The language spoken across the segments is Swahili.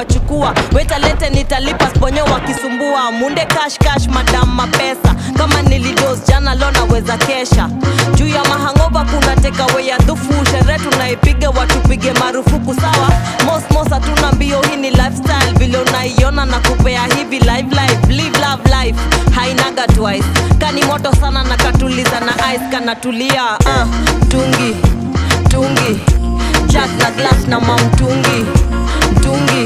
kuwachukua wetalete nitalipa sponyo wakisumbua munde cash cash madam mapesa kama nilidos jana lo naweza kesha juu ya mahangova kuna tekawe ya dhufu sherehe tunaipiga watupige marufuku sawa mosmos hatuna mbio hii ni lifestyle vile unaiona na kupea hivi live life live love life hainaga twice kani moto sana na katuliza na ice kanatulia uh, tungi tungi jack na glass na mamtungi mtungi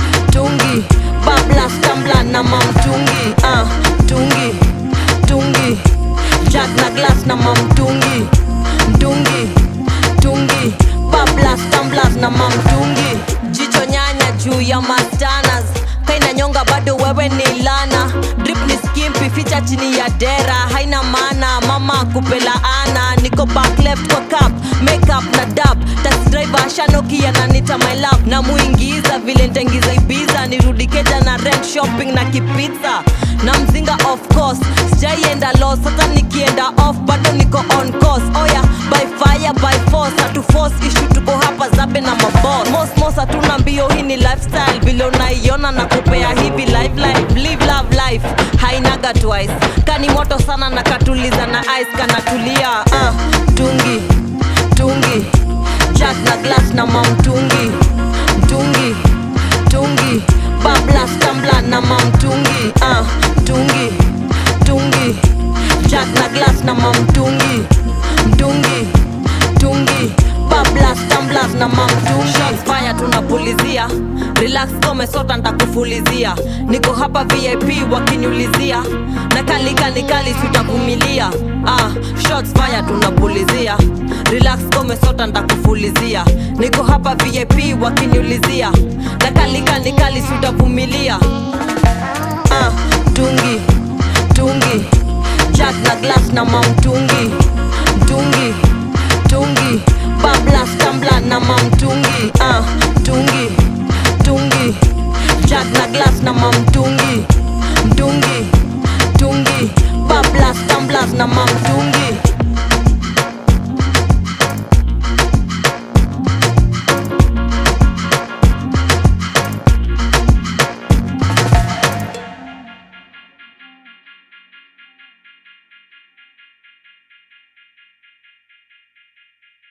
tungi bablas tambla na mamtungi uh, tungi tungi jack na glass na mamtungi mtungi tungi bablas tamblas na mamtungi jicho nyanya juu ya mastanas kaina nyonga bado wewe ni lana drip ni skimpi ficha chini ya dera haina maana mama kupela ana niko back left kwa cup makeup na dab taxi driver shanoki ananita my love na muingiza vile ntaingiza ibiza nirudi keja na rent shopping na kipizza na mzinga of course sijaienda los hata nikienda off bado niko on course oya by fire by force hatu force ishu tuko hapa zabe na mabos mosmos hatuna mbio hii ni lifestyle vile unaiona na kupea hivi live life live love life hainaga twice kani moto sana na katuliza na ice kanatulia uh, tungi tungi jack na glass na mamtungi mtungi tungi bablas tambla na mamtungi uh, tungi tungi jack na glass na mamtungi mtungi tungi bablas tamblas na mamtungi Shots fire tunapulizia relax kome sota ntakufulizia niko hapa vip wakiniulizia na kalika nikali sitavumilia ah, shots fire tunapulizia relax kome sota ntakufulizia niko hapa vip wakiniulizia na kalika nikali sitavumilia ah, tungi tungi jack na glass na mamtungi mtungi tungi bablas tambla na mamtungi ah, tungi tungi jack na glass na mamtungi mtungi